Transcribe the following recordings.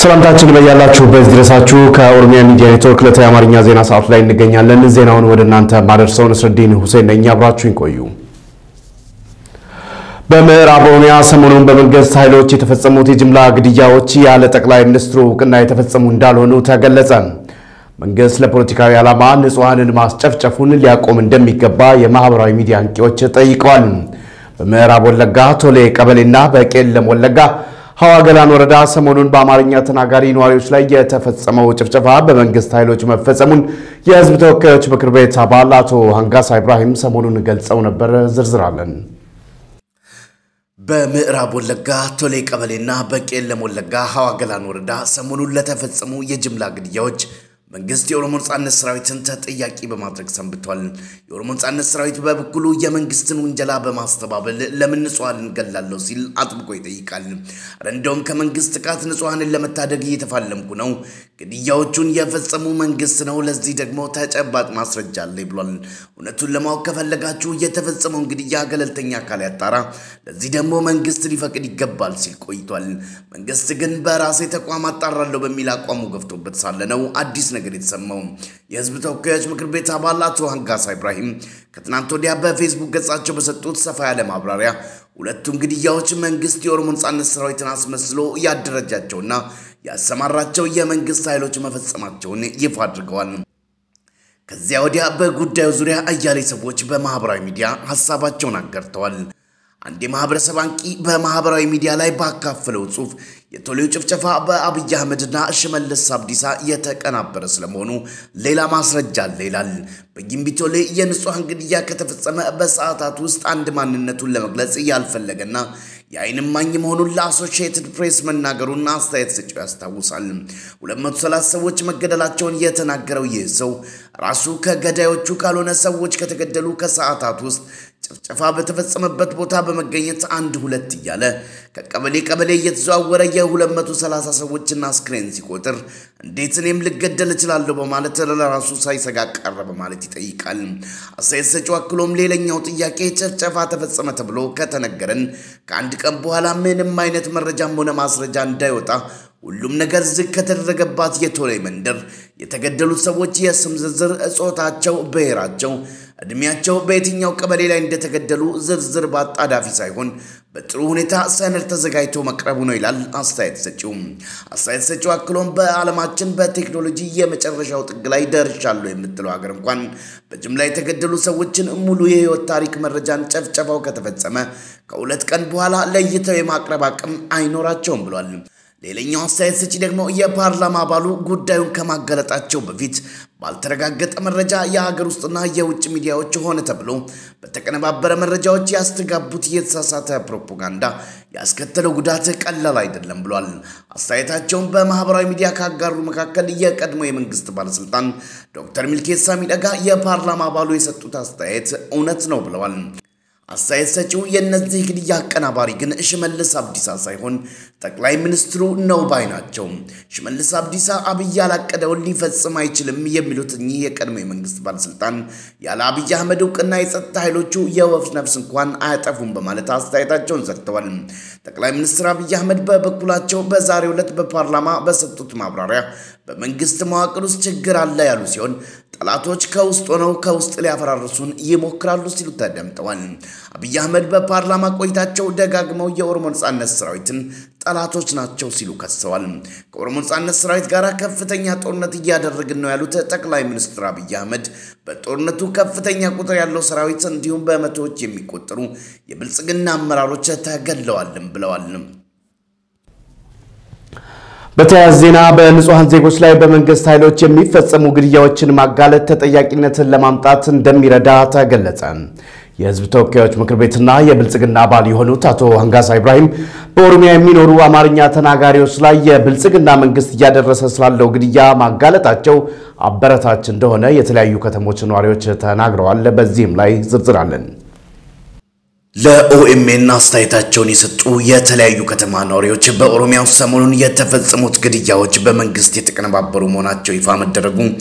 ሰላምታችን በያላችሁበት ድረሳችሁ። ከኦሮሚያ ሚዲያ ኔትወርክ ዕለታዊ የአማርኛ ዜና ሰዓት ላይ እንገኛለን። ዜናውን ወደ እናንተ ማደርሰው ነስረዲን ሁሴን ነኝ። አብራችሁን ቆዩ። በምዕራብ ኦሮሚያ ሰሞኑን በመንግስት ኃይሎች የተፈጸሙት የጅምላ ግድያዎች ያለ ጠቅላይ ሚኒስትሩ እውቅና የተፈጸሙ እንዳልሆኑ ተገለጸ። መንግስት ለፖለቲካዊ ዓላማ ንጹሐንን ማስጨፍጨፉን ሊያቆም እንደሚገባ የማህበራዊ ሚዲያ አንቂዎች ጠይቀዋል። በምዕራብ ወለጋ ቶሌ ቀበሌና በቄለም ወለጋ ሀዋ ገላን ወረዳ ሰሞኑን በአማርኛ ተናጋሪ ነዋሪዎች ላይ የተፈጸመው ጭፍጨፋ በመንግስት ኃይሎች መፈጸሙን የህዝብ ተወካዮች ምክር ቤት አባል አቶ አንጋሳ ኢብራሂም ሰሞኑን ገልጸው ነበር። ዝርዝራለን። በምዕራብ ወለጋ ቶሌ ቀበሌና በቄለም ወለጋ ሀዋ ገላን ወረዳ ሰሞኑን ለተፈጸሙ የጅምላ ግድያዎች መንግስት የኦሮሞ ነጻነት ሰራዊትን ተጠያቂ በማድረግ ሰንብቷል። የኦሮሞ ነጻነት ሰራዊት በበኩሉ የመንግስትን ውንጀላ በማስተባበል ለምን ንጹሐንን እንገላለሁ ሲል አጥብቆ ይጠይቃል። ኧረ እንደውም ከመንግስት ጥቃት ንጹሐንን ለመታደግ እየተፋለምኩ ነው፣ ግድያዎቹን የፈጸሙ መንግስት ነው፣ ለዚህ ደግሞ ተጨባጭ ማስረጃ አለ ብሏል። እውነቱን ለማወቅ ከፈለጋችሁ የተፈጸመውን ግድያ ገለልተኛ አካል ያጣራ፣ ለዚህ ደግሞ መንግስት ሊፈቅድ ይገባል ሲል ቆይቷል። መንግስት ግን በራሴ ተቋም አጣራለሁ በሚል አቋሙ ገፍቶበት ሳለ ነው አዲስ ነገር የተሰማው። የህዝብ ተወካዮች ምክር ቤት አባል አቶ አንጋሳ ኢብራሂም ከትናንት ወዲያ በፌስቡክ ገጻቸው በሰጡት ሰፋ ያለ ማብራሪያ ሁለቱም ግድያዎች መንግስት የኦሮሞ ነጻነት ሰራዊትን አስመስሎ ያደረጃቸውና ያሰማራቸው የመንግስት ኃይሎች መፈጸማቸውን ይፋ አድርገዋል። ከዚያ ወዲያ በጉዳዩ ዙሪያ አያሌ ሰዎች በማህበራዊ ሚዲያ ሀሳባቸውን አጋርተዋል። አንድ የማህበረሰብ አንቂ በማህበራዊ ሚዲያ ላይ ባካፈለው ጽሑፍ የቶሌው ጭፍጨፋ በአብይ አህመድና ሽመልስ አብዲሳ የተቀናበረ ስለመሆኑ ሌላ ማስረጃ አለ ይላል። በጊምቢ ቶሌ የንጹሐን ግድያ ከተፈጸመ በሰዓታት ውስጥ አንድ ማንነቱን ለመግለጽ ያልፈለገና የዓይን እማኝ መሆኑን ለአሶሺየትድ ፕሬስ መናገሩን አስተያየት ሰጪው ያስታውሳል። 230 ሰዎች መገደላቸውን የተናገረው ይህ ሰው ራሱ ከገዳዮቹ ካልሆነ ሰዎች ከተገደሉ ከሰዓታት ውስጥ ጭፍጨፋ በተፈጸመበት ቦታ በመገኘት አንድ ሁለት እያለ ከቀበሌ ቀበሌ እየተዘዋወረ የ230 ሰዎችን አስክሬን ሲቆጥር እንዴት እኔም ልገደል እችላለሁ በማለት ለራሱ ሳይሰጋ ቀረ በማለት ይጠይቃል። አስተያየት ሰጪው አክሎም ሌላኛው ጥያቄ ጭፍጨፋ ተፈጸመ ተብሎ ከተነገረን ከአንድ ቀን በኋላ ምንም አይነት መረጃም ሆነ ማስረጃ እንዳይወጣ ሁሉም ነገር ዝግ ከተደረገባት የቶሌ መንደር የተገደሉት ሰዎች የስም ዝርዝር፣ ጾታቸው፣ ብሔራቸው፣ እድሜያቸው፣ በየትኛው ቀበሌ ላይ እንደተገደሉ ዝርዝር በአጣዳፊ ሳይሆን በጥሩ ሁኔታ ሰነድ ተዘጋጅቶ መቅረቡ ነው ይላል አስተያየት ሰጪው። አስተያየት ሰጪው አክሎም በዓለማችን በቴክኖሎጂ የመጨረሻው ጥግ ላይ ደርሻለሁ የምትለው ሀገር እንኳን በጅምላ የተገደሉ ሰዎችን ሙሉ የህይወት ታሪክ መረጃን ጨፍጨፋው ከተፈጸመ ከሁለት ቀን በኋላ ለይተው የማቅረብ አቅም አይኖራቸውም ብሏል። ሌላኛው አስተያየት ሰጪ ደግሞ የፓርላማ አባሉ ጉዳዩን ከማገለጣቸው በፊት ባልተረጋገጠ መረጃ የሀገር ውስጥና የውጭ ሚዲያዎች ሆነ ተብሎ በተቀነባበረ መረጃዎች ያስተጋቡት የተሳሳተ ፕሮፓጋንዳ ያስከተለው ጉዳት ቀላል አይደለም ብሏል። አስተያየታቸውን በማህበራዊ ሚዲያ ካጋሩ መካከል የቀድሞ የመንግስት ባለስልጣን ዶክተር ሚልኬሳ ሚደጋ የፓርላማ አባሉ የሰጡት አስተያየት እውነት ነው ብለዋል። አስተያየት ሰጪው የእነዚህ ግድያ አቀናባሪ ግን ሽመልስ አብዲሳ ሳይሆን ጠቅላይ ሚኒስትሩ ነው ባይ ናቸው። ሽመልስ አብዲሳ አብይ ያላቀደውን ሊፈጽም አይችልም የሚሉት እኚህ የቀድሞ የመንግስት ባለስልጣን ያለ አብይ አህመድ እውቅና የጸጥታ ኃይሎቹ የወፍ ነፍስ እንኳን አያጠፉም በማለት አስተያየታቸውን ሰጥተዋል። ጠቅላይ ሚኒስትር አብይ አህመድ በበኩላቸው በዛሬው ዕለት በፓርላማ በሰጡት ማብራሪያ በመንግስት መዋቅር ውስጥ ችግር አለ ያሉ ሲሆን ጠላቶች ከውስጥ ሆነው ከውስጥ ሊያፈራርሱን ይሞክራሉ ሲሉ ተደምጠዋል። አብይ አህመድ በፓርላማ ቆይታቸው ደጋግመው የኦሮሞ ነጻነት ሰራዊትን ጠላቶች ናቸው ሲሉ ከሰዋል። ከኦሮሞ ነጻነት ሰራዊት ጋር ከፍተኛ ጦርነት እያደረግን ነው ያሉት ጠቅላይ ሚኒስትር አብይ አህመድ በጦርነቱ ከፍተኛ ቁጥር ያለው ሰራዊት እንዲሁም በመቶዎች የሚቆጠሩ የብልጽግና አመራሮች ተገድለዋልም ብለዋል። በተያያዘ ዜና በንጹሐን ዜጎች ላይ በመንግስት ኃይሎች የሚፈጸሙ ግድያዎችን ማጋለጥ ተጠያቂነትን ለማምጣት እንደሚረዳ ተገለጸ። የህዝብ ተወካዮች ምክር ቤትና የብልጽግና አባል የሆኑት አቶ አንጋሳ ኢብራሂም በኦሮሚያ የሚኖሩ አማርኛ ተናጋሪዎች ላይ የብልጽግና መንግስት እያደረሰ ስላለው ግድያ ማጋለጣቸው አበረታች እንደሆነ የተለያዩ ከተሞች ነዋሪዎች ተናግረዋል። በዚህም ላይ ዝርዝር አለን። ለኦኤምኤን አስተያየታቸውን የሰጡ የተለያዩ ከተማ ነዋሪዎች በኦሮሚያ ውስጥ ሰሞኑን የተፈጸሙት ግድያዎች በመንግስት የተቀነባበሩ መሆናቸው ይፋ መደረጉ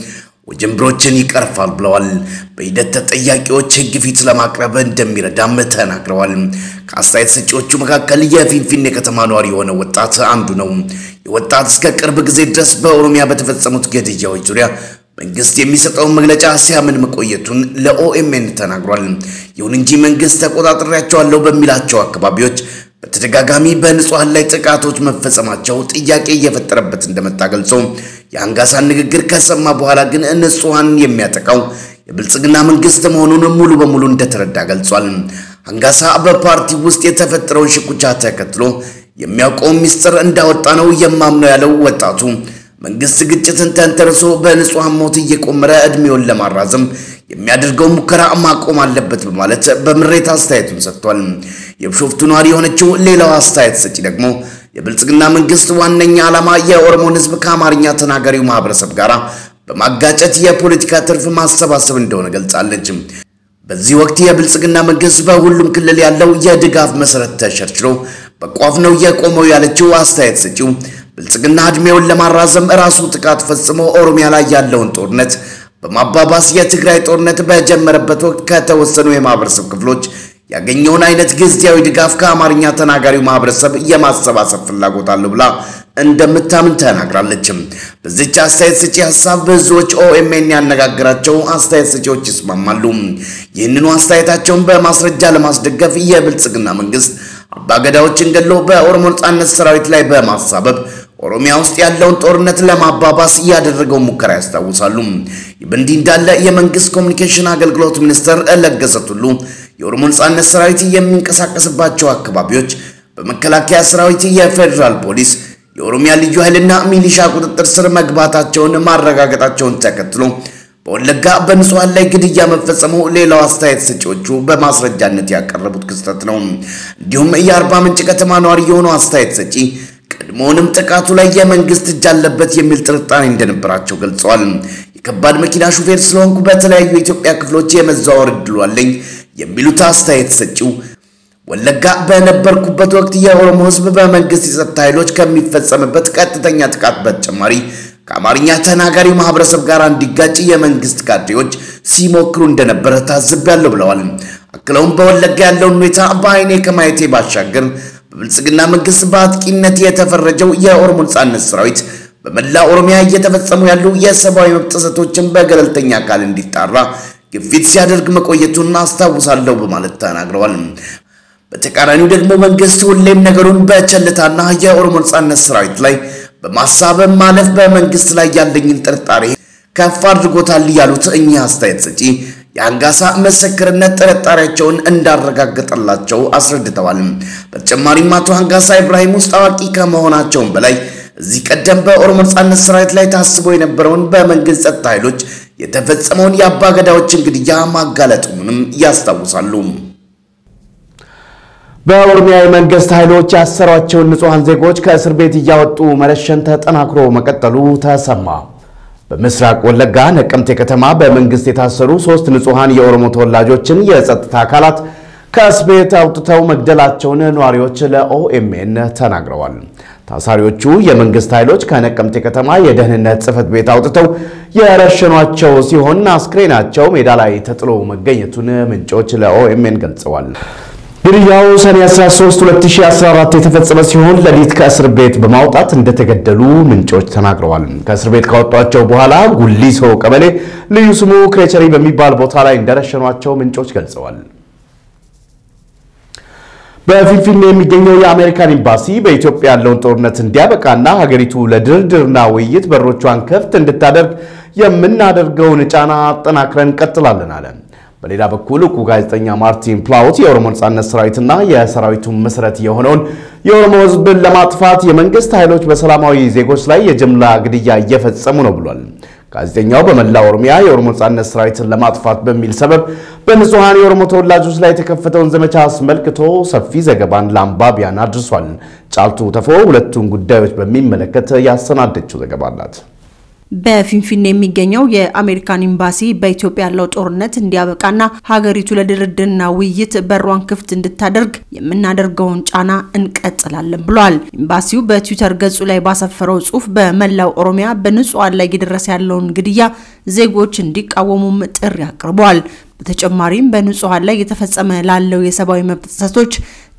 ውጅንብሮችን ይቀርፋል ብለዋል። በሂደት ተጠያቂዎች ሕግ ፊት ለማቅረብ እንደሚረዳም ተናግረዋል። ከአስተያየት ሰጪዎቹ መካከል የፊንፊኔ ከተማ ነዋሪ የሆነ ወጣት አንዱ ነው። የወጣት እስከ ቅርብ ጊዜ ድረስ በኦሮሚያ በተፈጸሙት ግድያዎች ዙሪያ መንግስት የሚሰጠውን መግለጫ ሲያምን መቆየቱን ለኦኤምኤን ተናግሯል። ይሁን እንጂ መንግስት ተቆጣጥሬያቸዋለሁ በሚላቸው አካባቢዎች በተደጋጋሚ በንጹሐን ላይ ጥቃቶች መፈጸማቸው ጥያቄ እየፈጠረበት እንደመጣ ገልጾ የአንጋሳን ንግግር ከሰማ በኋላ ግን ንጹሐን የሚያጠቃው የብልጽግና መንግስት መሆኑን ሙሉ በሙሉ እንደተረዳ ገልጿል። አንጋሳ በፓርቲ ውስጥ የተፈጠረውን ሽኩቻ ተከትሎ የሚያውቀው ሚስጥር እንዳወጣ ነው የማምነው ያለው ወጣቱ መንግስት ግጭትን ተንተርሶ በንጹሐን ሞት እየቆመረ ዕድሜውን ለማራዘም የሚያደርገው ሙከራ ማቆም አለበት በማለት በምሬት አስተያየቱን ሰጥቷል። የቢሾፍቱ ነዋሪ የሆነችው ሌላው አስተያየት ሰጪ ደግሞ የብልጽግና መንግስት ዋነኛ ዓላማ የኦሮሞን ሕዝብ ከአማርኛ ተናጋሪው ማህበረሰብ ጋር በማጋጨት የፖለቲካ ትርፍ ማሰባሰብ እንደሆነ ገልጻለች። በዚህ ወቅት የብልጽግና መንግስት በሁሉም ክልል ያለው የድጋፍ መሰረት ተሸርችሮ በቋፍ ነው የቆመው ያለችው አስተያየት ሰጪው ብልጽግና ዕድሜውን ለማራዘም ራሱ ጥቃት ፈጽሞ ኦሮሚያ ላይ ያለውን ጦርነት በማባባስ የትግራይ ጦርነት በጀመረበት ወቅት ከተወሰኑ የማህበረሰብ ክፍሎች ያገኘውን አይነት ጊዜያዊ ድጋፍ ከአማርኛ ተናጋሪው ማህበረሰብ የማሰባሰብ ፍላጎት አለው ብላ እንደምታምን ተናግራለች። በዚች አስተያየት ሰጪ ሀሳብ ብዙዎች ኦኤምኤን ያነጋገራቸው አስተያየት ሰጪዎች ይስማማሉ። ይህንኑ አስተያየታቸውን በማስረጃ ለማስደገፍ የብልጽግና መንግስት አባገዳዎችን ገሎ በኦሮሞ ነጻነት ሰራዊት ላይ በማሳበብ ኦሮሚያ ውስጥ ያለውን ጦርነት ለማባባስ ያደረገው ሙከራ ያስታውሳሉ። ይህ በእንዲህ እንዳለ የመንግስት ኮሚኒኬሽን አገልግሎት ሚኒስትር ለገሰ ቱሉ የኦሮሞ ነጻነት ሰራዊት የሚንቀሳቀስባቸው አካባቢዎች በመከላከያ ሰራዊት፣ የፌዴራል ፖሊስ፣ የኦሮሚያ ልዩ ኃይልና ሚሊሻ ቁጥጥር ስር መግባታቸውን ማረጋገጣቸውን ተከትሎ በወለጋ በንጹሐን ላይ ግድያ መፈጸሙ ሌላው አስተያየት ሰጪዎቹ በማስረጃነት ያቀረቡት ክስተት ነው። እንዲሁም የአርባ ምንጭ ከተማ ነዋሪ የሆኑ አስተያየት ሰጪ ቀድሞውንም ጥቃቱ ላይ የመንግስት እጅ አለበት የሚል ጥርጣሬ እንደነበራቸው ገልጸዋል። የከባድ መኪና ሹፌር ስለሆንኩ በተለያዩ የኢትዮጵያ ክፍሎች የመዘዋወር እድሉ አለኝ የሚሉት አስተያየት ሰጪው ወለጋ በነበርኩበት ወቅት የኦሮሞ ሕዝብ በመንግስት የጸጥታ ኃይሎች ከሚፈጸምበት ቀጥተኛ ጥቃት በተጨማሪ ከአማርኛ ተናጋሪ ማህበረሰብ ጋር እንዲጋጭ የመንግስት ካድሬዎች ሲሞክሩ እንደነበረ ታዝቤያለሁ ብለዋል። አክለውም በወለጋ ያለውን ሁኔታ በአይኔ ከማየቴ ባሻገር በብልጽግና መንግስት በአጥቂነት የተፈረጀው የኦሮሞ ነጻነት ሰራዊት በመላ ኦሮሚያ እየተፈጸሙ ያሉ የሰብአዊ መብት ጥሰቶችን በገለልተኛ አካል እንዲጣራ ግፊት ሲያደርግ መቆየቱን አስታውሳለሁ በማለት ተናግረዋል። በተቃራኒው ደግሞ መንግስት ሁሌም ነገሩን በቸልታና የኦሮሞ ነጻነት ሰራዊት ላይ በማሳበብ ማለፍ በመንግስት ላይ ያለኝን ጥርጣሬ ከፍ አድርጎታል ያሉት እኚህ አስተያየት ሰጪ የአንጋሳ ምስክርነት ጥርጣሬያቸውን እንዳረጋገጠላቸው አስረድተዋል። በተጨማሪም አቶ አንጋሳ ኢብራሂም ውስጥ አዋቂ ከመሆናቸውም በላይ እዚህ ቀደም በኦሮሞ ነጻነት ሰራዊት ላይ ታስቦ የነበረውን በመንግስት ጸጥታ ኃይሎች የተፈጸመውን የአባገዳዎችን ግድያ ማጋለጡንም ያስታውሳሉ። በኦሮሚያ የመንግስት ኃይሎች ያሰሯቸውን ንጹሐን ዜጎች ከእስር ቤት እያወጡ መረሸን ተጠናክሮ መቀጠሉ ተሰማ። በምስራቅ ወለጋ ነቀምቴ ከተማ በመንግስት የታሰሩ ሶስት ንጹሐን የኦሮሞ ተወላጆችን የጸጥታ አካላት ከእስር ቤት አውጥተው መግደላቸውን ነዋሪዎች ለኦኤምኤን ተናግረዋል። ታሳሪዎቹ የመንግስት ኃይሎች ከነቀምቴ ከተማ የደህንነት ጽሕፈት ቤት አውጥተው የረሸኗቸው ሲሆን አስክሬናቸው ሜዳ ላይ ተጥሎ መገኘቱን ምንጮች ለኦኤምኤን ገልጸዋል። ግድያው ሰኔ 13 2014 የተፈጸመ ሲሆን ሌሊት ከእስር ቤት በማውጣት እንደተገደሉ ምንጮች ተናግረዋል። ከእስር ቤት ካወጧቸው በኋላ ጉሊሶ ቀበሌ ልዩ ስሙ ክሬቸሪ በሚባል ቦታ ላይ እንደረሸኗቸው ምንጮች ገልጸዋል። በፊንፊኔ የሚገኘው የአሜሪካን ኤምባሲ በኢትዮጵያ ያለውን ጦርነት እንዲያበቃና ሀገሪቱ ለድርድርና ውይይት በሮቿን ክፍት እንድታደርግ የምናደርገውን ጫና አጠናክረን እንቀጥላለን አለ። በሌላ በኩል እውቁ ጋዜጠኛ ማርቲን ፕላውት የኦሮሞ ነጻነት ሰራዊትና የሰራዊቱ መሰረት የሆነውን የኦሮሞ ሕዝብን ለማጥፋት የመንግስት ኃይሎች በሰላማዊ ዜጎች ላይ የጅምላ ግድያ እየፈጸሙ ነው ብሏል። ጋዜጠኛው በመላ ኦሮሚያ የኦሮሞ ነጻነት ሰራዊትን ለማጥፋት በሚል ሰበብ በንጹሐን የኦሮሞ ተወላጆች ላይ የተከፈተውን ዘመቻ አስመልክቶ ሰፊ ዘገባን ለአንባቢያን አድርሷል። ጫልቱ ተፎ ሁለቱን ጉዳዮች በሚመለከት ያሰናደችው ዘገባ አላት። በፊንፊኔ የሚገኘው የአሜሪካን ኤምባሲ በኢትዮጵያ ያለው ጦርነት እንዲያበቃና ሀገሪቱ ለድርድርና ውይይት በሯን ክፍት እንድታደርግ የምናደርገውን ጫና እንቀጥላለን ብሏል። ኤምባሲው በትዊተር ገጹ ላይ ባሰፈረው ጽሑፍ በመላው ኦሮሚያ በንጹሐን ላይ እየደረሰ ያለውን ግድያ ዜጎች እንዲቃወሙም ጥሪ አቅርበዋል። በተጨማሪም በንጹሐን ላይ እየተፈጸመ ላለው የሰብአዊ መብት ጥሰቶች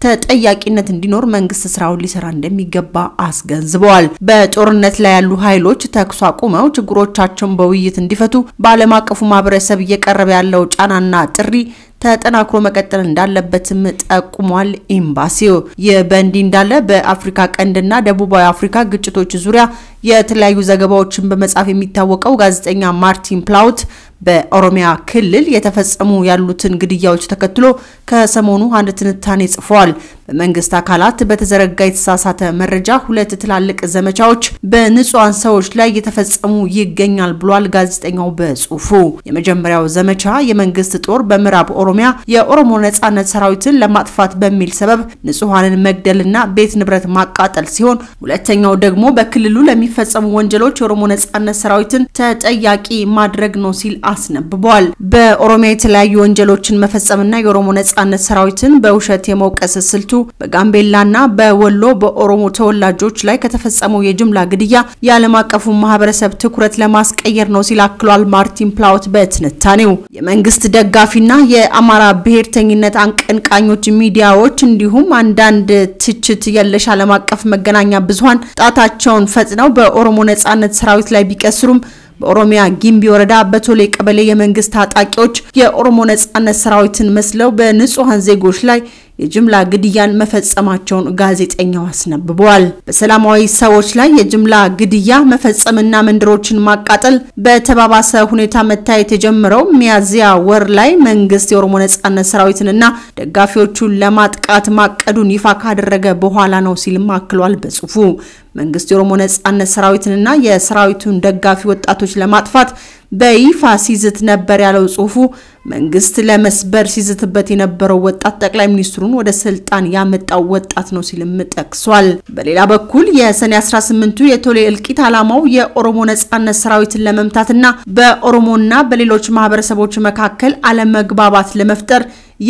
ተጠያቂነት እንዲኖር መንግስት ስራውን ሊሰራ እንደሚገባ አስገንዝበዋል። በጦርነት ላይ ያሉ ኃይሎች ተኩስ አቁመው ችግሮቻቸውን በውይይት እንዲፈቱ በዓለም አቀፉ ማህበረሰብ እየቀረበ ያለው ጫናና ጥሪ ተጠናክሮ መቀጠል እንዳለበትም ጠቁሟል። ኤምባሲው ይህ በእንዲህ እንዳለ በአፍሪካ ቀንድና ደቡባዊ አፍሪካ ግጭቶች ዙሪያ የተለያዩ ዘገባዎችን በመጻፍ የሚታወቀው ጋዜጠኛ ማርቲን ፕላውት በኦሮሚያ ክልል የተፈጸሙ ያሉትን ግድያዎች ተከትሎ ከሰሞኑ አንድ ትንታኔ ጽፏል። በመንግስት አካላት በተዘረጋ የተሳሳተ መረጃ ሁለት ትላልቅ ዘመቻዎች በንጹሐን ሰዎች ላይ እየተፈጸሙ ይገኛል ብሏል ጋዜጠኛው በጽሁፉ። የመጀመሪያው ዘመቻ የመንግስት ጦር በምዕራብ ኦሮሚያ የኦሮሞ ነጻነት ሰራዊትን ለማጥፋት በሚል ሰበብ ንጹሐንን መግደልና ቤት ንብረት ማቃጠል ሲሆን፣ ሁለተኛው ደግሞ በክልሉ ለሚፈጸሙ ወንጀሎች የኦሮሞ ነጻነት ሰራዊትን ተጠያቂ ማድረግ ነው ሲል አስነብቧል። በኦሮሚያ የተለያዩ ወንጀሎችን መፈጸምና የኦሮሞ ነጻነት ሰራዊትን በውሸት የመውቀስ ስልቱ በጋምቤላና በወሎ በኦሮሞ ተወላጆች ላይ ከተፈጸመው የጅምላ ግድያ የዓለም አቀፉ ማህበረሰብ ትኩረት ለማስቀየር ነው ሲል አክሏል። ማርቲን ፕላውት በትንታኔው የመንግስት ደጋፊና የአማራ ብሔርተኝነት አቀንቃኞች ሚዲያዎች እንዲሁም አንዳንድ ትችት የለሽ ዓለም አቀፍ መገናኛ ብዙኃን ጣታቸውን ፈጥነው በኦሮሞ ነጻነት ሰራዊት ላይ ቢቀስሩም በኦሮሚያ ጊምቢ ወረዳ በቶሌ ቀበሌ የመንግስት ታጣቂዎች የኦሮሞ ነጻነት ሰራዊትን መስለው በንጹሐን ዜጎች ላይ የጅምላ ግድያን መፈጸማቸውን ጋዜጠኛው አስነብበዋል። በሰላማዊ ሰዎች ላይ የጅምላ ግድያ መፈጸምና መንደሮችን ማቃጠል በተባባሰ ሁኔታ መታየት የጀመረው ሚያዝያ ወር ላይ መንግስት የኦሮሞ ነጻነት ሰራዊትንና ደጋፊዎቹን ለማጥቃት ማቀዱን ይፋ ካደረገ በኋላ ነው ሲልም አክሏል በጽሁፉ። መንግስት የኦሮሞ ነጻነት ሰራዊትንና የሰራዊቱን ደጋፊ ወጣቶች ለማጥፋት በይፋ ሲዝት ነበር ያለው ጽሁፉ መንግስት ለመስበር ሲዝትበት የነበረው ወጣት ጠቅላይ ሚኒስትሩን ወደ ስልጣን ያመጣው ወጣት ነው ሲልም ጠቅሷል። በሌላ በኩል የሰኔ 18ቱ የቶሌ እልቂት ዓላማው የኦሮሞ ነጻነት ሰራዊትን ለመምታትና በኦሮሞና በሌሎች ማህበረሰቦች መካከል አለመግባባት ለመፍጠር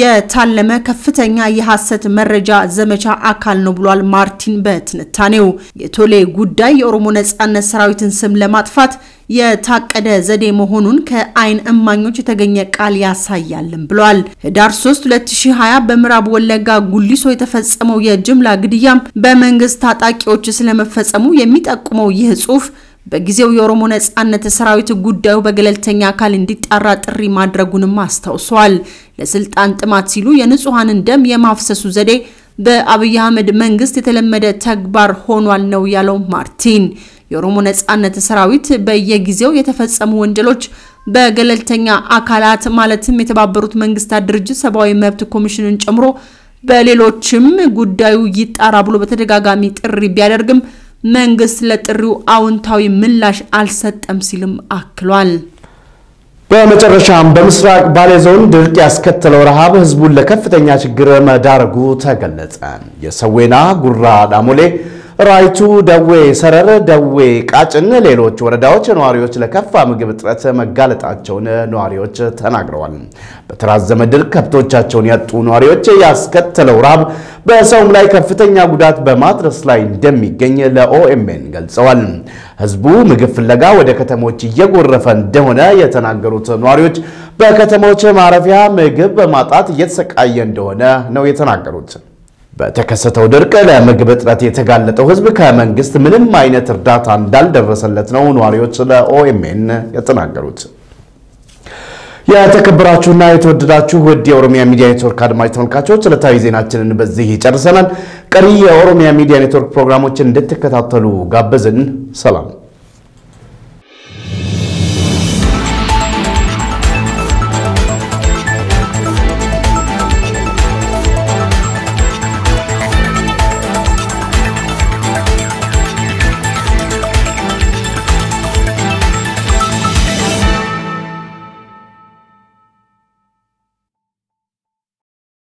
የታለመ ከፍተኛ የሐሰት መረጃ ዘመቻ አካል ነው ብሏል ማርቲን በትንታኔው። የቶሌ ጉዳይ የኦሮሞ ነጻነት ሰራዊትን ስም ለማጥፋት የታቀደ ዘዴ መሆኑን ከአይን እማኞች የተገኘ ቃል ያሳያልም ብሏል። ህዳር 3 2020 በምዕራብ ወለጋ ጉሊሶ የተፈጸመው የጅምላ ግድያም በመንግስት ታጣቂዎች ስለመፈጸሙ የሚጠቁመው ይህ ጽሁፍ በጊዜው የኦሮሞ ነጻነት ሰራዊት ጉዳዩ በገለልተኛ አካል እንዲጣራ ጥሪ ማድረጉንም አስታውሷል። ለስልጣን ጥማት ሲሉ የንጹሐንን ደም የማፍሰሱ ዘዴ በአብይ አህመድ መንግስት የተለመደ ተግባር ሆኗል ነው ያለው ማርቲን። የኦሮሞ ነጻነት ሰራዊት በየጊዜው የተፈጸሙ ወንጀሎች በገለልተኛ አካላት ማለትም የተባበሩት መንግስታት ድርጅት ሰብአዊ መብት ኮሚሽንን ጨምሮ በሌሎችም ጉዳዩ ይጣራ ብሎ በተደጋጋሚ ጥሪ ቢያደርግም መንግስት ለጥሪው አዎንታዊ ምላሽ አልሰጠም ሲልም አክሏል። በመጨረሻም በምስራቅ ባሌ ዞን ድርቅ ያስከተለው ረሃብ ህዝቡን ለከፍተኛ ችግር መዳረጉ ተገለጸ። የሰዌና ጉራ ዳሞሌ ራይቱ፣ ደዌ ሰረር፣ ደዌ ቃጭን፣ ሌሎች ወረዳዎች ነዋሪዎች ለከፋ ምግብ እጥረት መጋለጣቸውን ነዋሪዎች ተናግረዋል። በተራዘመ ድርቅ ከብቶቻቸውን ያጡ ነዋሪዎች ያስከተለው ረሃብ በሰውም ላይ ከፍተኛ ጉዳት በማድረስ ላይ እንደሚገኝ ለኦኤምኤን ገልጸዋል። ህዝቡ ምግብ ፍለጋ ወደ ከተሞች እየጎረፈ እንደሆነ የተናገሩት ነዋሪዎች በከተሞች ማረፊያ ምግብ በማጣት እየተሰቃየ እንደሆነ ነው የተናገሩት። በተከሰተው ድርቅ ለምግብ እጥረት የተጋለጠው ህዝብ ከመንግስት ምንም አይነት እርዳታ እንዳልደረሰለት ነው ነዋሪዎች ለኦኤምኤን የተናገሩት። የተከበራችሁና የተወደዳችሁ ውድ የኦሮሚያ ሚዲያ ኔትወርክ አድማጭ ተመልካቾች ዕለታዊ ዜናችንን በዚህ ይጨርሰናል። ቀሪ የኦሮሚያ ሚዲያ ኔትወርክ ፕሮግራሞችን እንድትከታተሉ ጋበዝን። ሰላም